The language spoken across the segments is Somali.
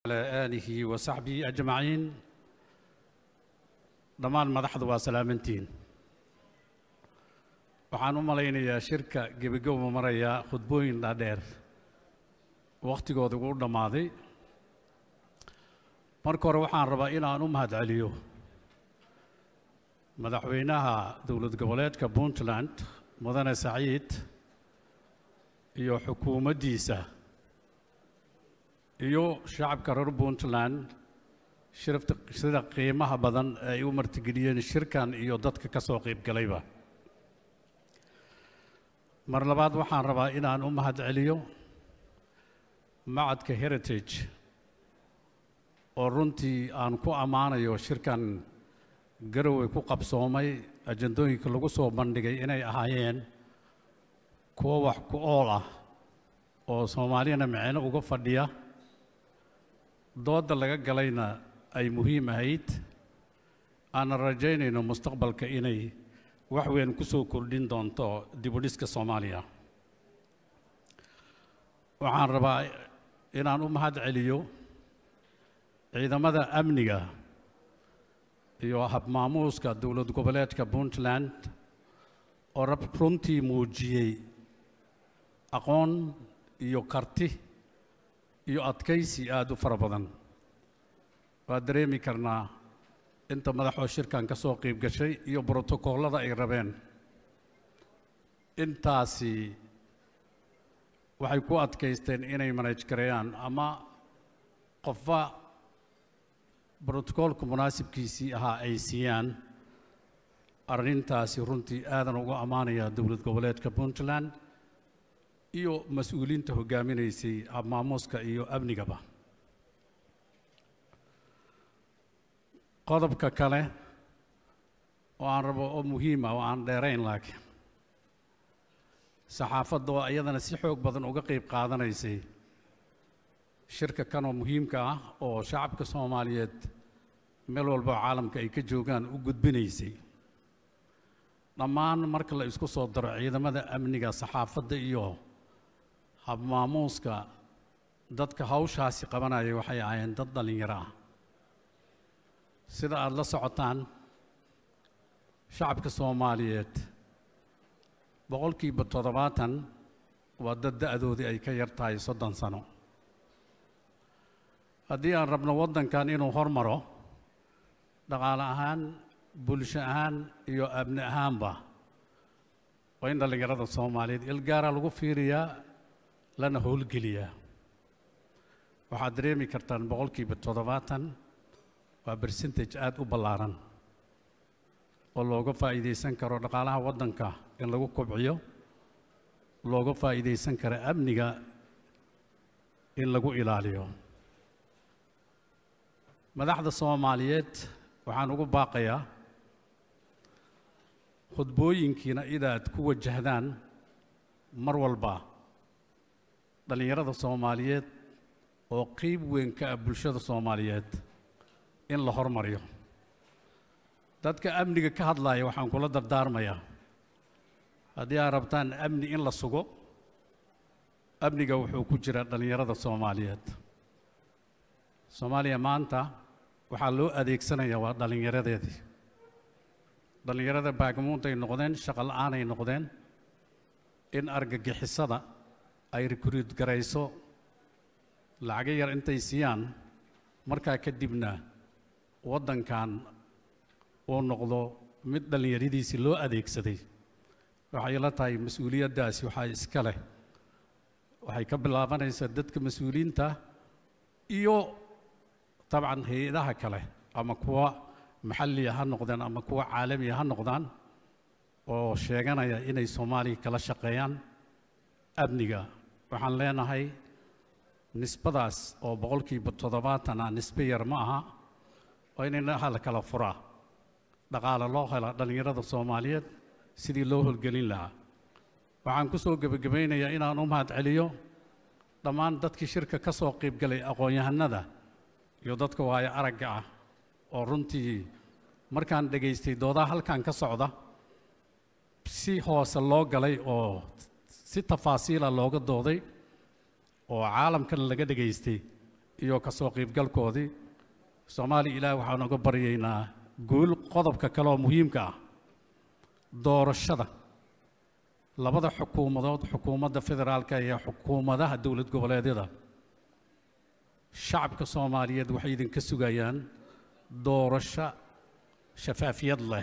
على آله وصحبه أجمعين dhammaan madaxdu waa salaamantiin waxaan u malaynayaa shirka gebagabo marayaa khudbooyin dhaadheer wakhtigooda ugu dhammaaday marka hore waxaan rabaa inaan u mahadceliyo madaxweynaha dowlad goboleedka puntland mudane saciid iyo xukuumaddiisa iyo shacabka reer puntland shirafta sida qiimaha badan ay u martigeliyeen shirkan iyo dadka ka soo qayb galayba mar labaad waxaan rabaa inaan u mahadceliyo macadka heritage oo runtii aan ku ammaanayo shirkan garowe ku qabsoomay ajandooyinka lagu soo bandhigay inay ahaayeen kuwo wax ku ool ah oo soomaaliyana micno uga fadhiya doodda laga galayna ay muhiim ahayd aanan rajaynayno mustaqbalka inay wax weyn ku soo kordhin doonto dibudhiska soomaaliya waxaan rabaa inaan u mahad celiyo ciidamada amniga iyo habmaamuuska dowlad goboleedka puntland oo rab runtii muujiyey aqoon iyo karti iyo adkaysi aada u fara badan waa dareemi karnaa inta madaxoo shirkan ka soo qayb gashay iyo brotokollada ay rabeen intaasi waxay ku adkaysteen inay manaj gareeyaan ama qofba brotokoolka munaasibkiisii ahaa ay siiyaan arrintaasi runtii aadan uga ammaanayaa dowlad goboleedka puntland iyo mas-uuliinta hoggaaminaysay habmaamuuska iyo amnigaba qodobka kale oo aan rabo oo muhiima oo aan dheerayn laakiin saxaafadda oo iyadana si xoog badan uga qayb qaadanaysay shirka kan oo muhiimka ah oo shacabka soomaaliyeed meel walba oo caalamka ay ka joogaan u gudbinaysay dhammaan marka la isku soo daro ciidamada amniga saxaafadda iyo habmaamuuska dadka hawshaasi qabanaya waxay ahaayeen dad dhallinyaro ah sida aada la socotaan shacabka soomaaliyeed boqolkiiba toddobaatan waa dad da-doodii ay ka yar tahay soddon sano haddii aan rabno waddankan inuu hormaro dhaqaale ahaan bulsho ahaan iyo abni ahaanba waa in dhallinyarada soomaaliyeed ilgaaraa lagu fiiriyaa lana howlgeliyaa waxaad dareemi kartaan boqolkiiba toddobaatan waa bercentage aada u ballaaran oo looga faa'iidaysan karo dhaqaalaha waddanka in lagu kobciyo looga faa'iidaysan karo amniga in lagu ilaaliyo madaxda soomaaliyeed waxaan ugu baaqayaa khudbooyinkiina inaad ku wajahdaan mar walba dhallinyarada soomaaliyeed oo qeyb weyn ka ah bulshada soomaaliyeed in la hormariyo dadka amniga ka hadlaaya waxaan kula dardaarmayaa haddii aad rabtaan amni in la sugo amniga wuxuu ku jira dhallinyarada soomaaliyeed soomaaliya maanta waxaa loo adeegsanayaa waa dhallinyaradeedii dhallinyarada baagamuuntay noqdeen shaqo la-aanay noqdeen in argagixisada ay rikruud garayso lacago yar intay siiyaan markaa kadibna waddankan uu noqdo mid dhallinyaradiisii loo adeegsaday waxay la tahay mas-uuliyaddaasi waxaa iska leh waxay ka bilaabanaysaa dadka mas-uuliyiinta iyo dabcan hay-adaha kale ama kuwa maxalliya ha noqdeen ama kuwa caalamiya ha noqdaan oo sheeganaya inay soomaaliya kala shaqeeyaan amniga waxaan leenahay nisbadaas oo boqolkiiba toddobaatan ah nisbe yar ma aha oo in indhaha la kala furaa dhaqaale loo hela dhallinyarada soomaaliyeed sidii loo holgelin lahaa waxaan ku soo gebagabaynayaa inaan u mahad celiyo dhammaan dadkii shirka ka soo qaybgalay aqoon-yahanada iyo dadka waayo aragga ah oo runtii markaan dhegaystay doodaha halkan ka socda si hoose loo galay oo si tafaasiila looga dooday oo caalamkana laga dhegaystay iyo ka soo qaybgalkoodii soomaaliya ilaah waxaan uga baryaynaa guul qodobka kale oo muhiimka ah doorashada labada xukuumadood xukuumadda federaalka iyo xukuumadaha dowlad goboleedyada shacabka soomaaliyeed waxay idinka sugayaan doorasho shafaafiyad leh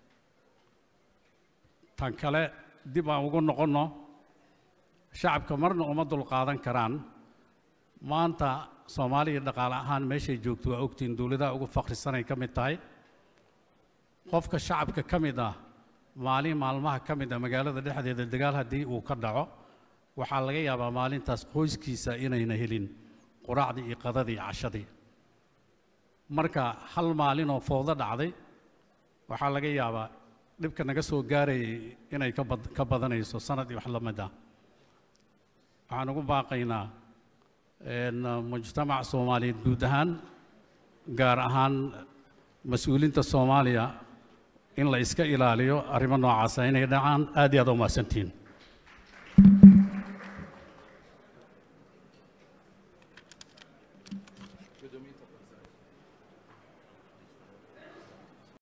tan kale dib aan ugu noqonno shacabka marna uma dulqaadan karaan maanta soomaaliya dhaqaale ahaan meeshay joogto waa ogtiin dowladaha ugu fakhrisanay ka mid tahay qofka shacabka ka mid ah maalin maalmaha ka mid ah magaalada dhexdeeda dagaal haddii uu ka dhaco waxaa laga yaabaa maalintaas qoyskiisa inayna helin quraacdii iyo qadadii iyo cashadii marka hal maalin oo foodo dhacday waxaa laga yaabaa dhibka naga soo gaarayay inay ka bad ka badanayso sanad iyo wax la mid ah waxaan ugu baaqaynaa mujtamac soomaaliyeed guud ahaan gaar ahaan mas-uuliinta soomaaliya in la iska ilaaliyo arrimo noocaasa inay dhacaan aad iyo aad u mahadsantihiin